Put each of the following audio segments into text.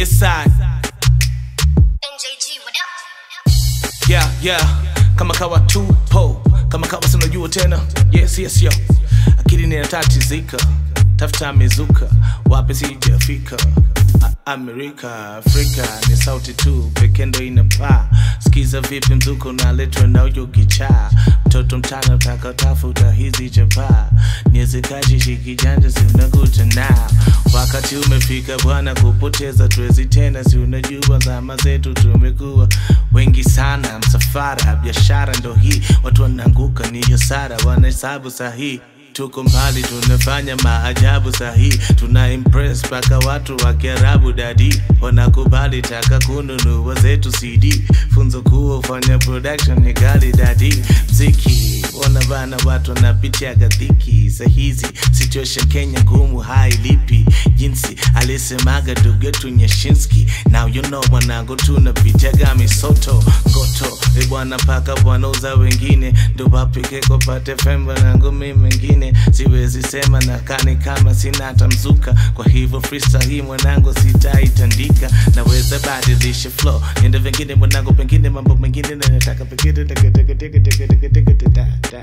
Yes, I. NJG, what up? Yeah, yeah. Kama kawa tupo, kama kawa sinajua tena. Yes, yes, yo. Akili ninatatizika, tafuta mizuka, wapi sijafika. A- Amerika, Afrika ni sauti tu pekee ndo inapaa. Sikiza vipi mzuko unaletwa na uyo kichaa. Mtoto mchanga utaka tafuta hizi chapaa. Niezekaji shikijanja si unakuta nao. Wakati umefika bwana kupoteza tuwezi tena, si unajua zama zetu tumekuwa wengi sana. Msafara biashara ndo hii, watu wanaanguka ni hasara, wanahesabu sahihi tuko mbali tunafanya maajabu sahi tuna impress mpaka watu wa kiarabu dadi wanakubali taka kununua zetu cd funzo kuwa ufanya production ni gali dadi mziki ona bana watu wanapitia gadhiki sahizi situation kenya ngumu hailipi jinsi alisemaga dugetu nyashinski now you know mwanangu tunapitiaga misoto ngoto e bwana paka bwanauza wengine ndo wapike kopate femba nangu mi mengine siwezi sema na kani kama sina hata mzuka kwa hivyo freestyle hii mwanangu sitaitandika naweza badilisha flow niende vingine mwanangu pengine mambo mengine na nataka pengine teke, teke, teke, teke, teke, teke, teke, da, da.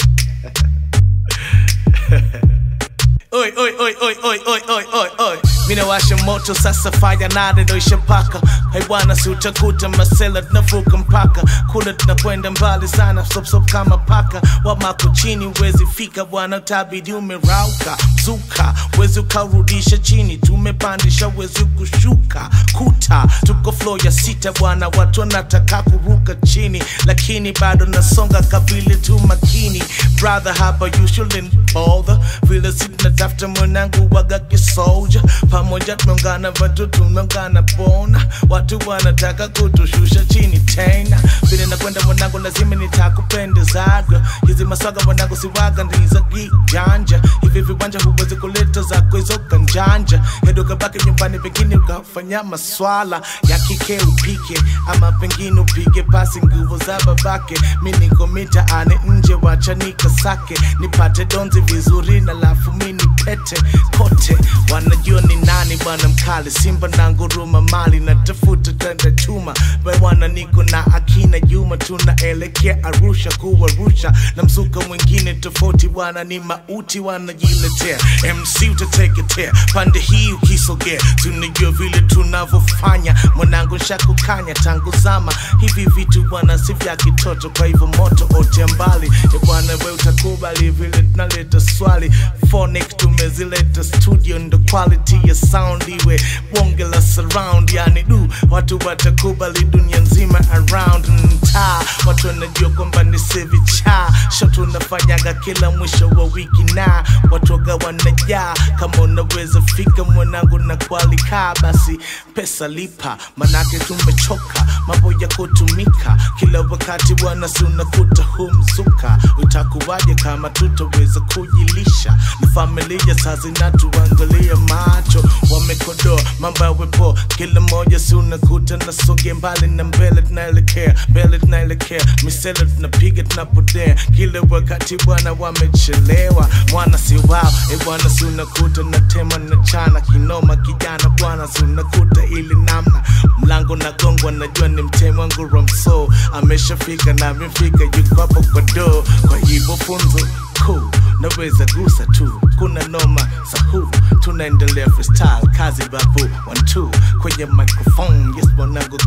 Oi, oi, oi, oi, oi, oi, oi, oi, oi. Mina washa moto sasa fire nane ndo ishapaka hai bwana si utakuta masela tunavuka mpaka kule tunakwenda mbali sana sop sop kama paka wamako chini wezi fika bwana tabidi umerauka zuka wezi ukarudisha chini tumepandisha wezi kushuka kuta tuko flow ya sita bwana watu wanataka kuruka chini lakini bado nasonga kabile tu makini brother hapa you shouldn't bother vile sinatafuta mwanangu waga kisoja pamoja tumeungana watu tumeungana bona watu wanataka kutushusha chini tena vile nakwenda mwanangu lazima nitakupendezaga hizi masaga mwanangu siwaga ndiza kijanja hivi viwanja huwezi kuleta zako hizo kanjanja hedo kabaki nyumbani pengine ukafanya maswala ya kike upike ama pengine upige pasi nguvu za babake mi niko mitaani nje wacha nikasake nipate donzi vizuri na lafu mi nipete kote wanajua ni nani bwana mkali simba na nguruma mali na tafuta tenda chuma bwana niko na akina juma tunaelekea arusha kuwarusha na mzuka mwingine tofauti bwana ni mauti wanajiletea mc utateketea pande hii ukisogea tunajua vile tunavyofanya mwanangu shakukanya tangu zama hivi vitu bwana si vya kitoto kwa hivyo moto ote mbali e bwana we utakubali vile tunaleta swali phonic tumezileta studio ndo quality ya sound iwe bonge la surround yani du watu watakubali dunia nzima around mtaa watu wanajua kwamba ni sevicha sho tunafanyaga kila mwisho wa wiki na watoga wanajaa kama unaweza fika mwanangu na kualika basi pesa lipa manake tumechoka mambo ya kutumika kila wakati bwana si unakuta humzuka utakuwaje kama tutaweza kujilisha na familia saa zinatuangalia macho wamekodoa mambo yawepo kila moja si unakuta nasonge mbali na mbele tunaelekea mbele tunaelekea misele tunapiga tunapotea kila wakati bwana wamechelewa mwana si wao e bwana si unakuta natema na chana kinoma kijana bwana si unakuta ili namna mlango nagongwa najua ni mtemo wangu romso ameshafika na amefika yuko hapo kwa doo kwa hivyo funzo cool naweza gusa tu kuna noma sahu tunaendelea freestyle kazi babu one two kwenye microphone yes mwanangu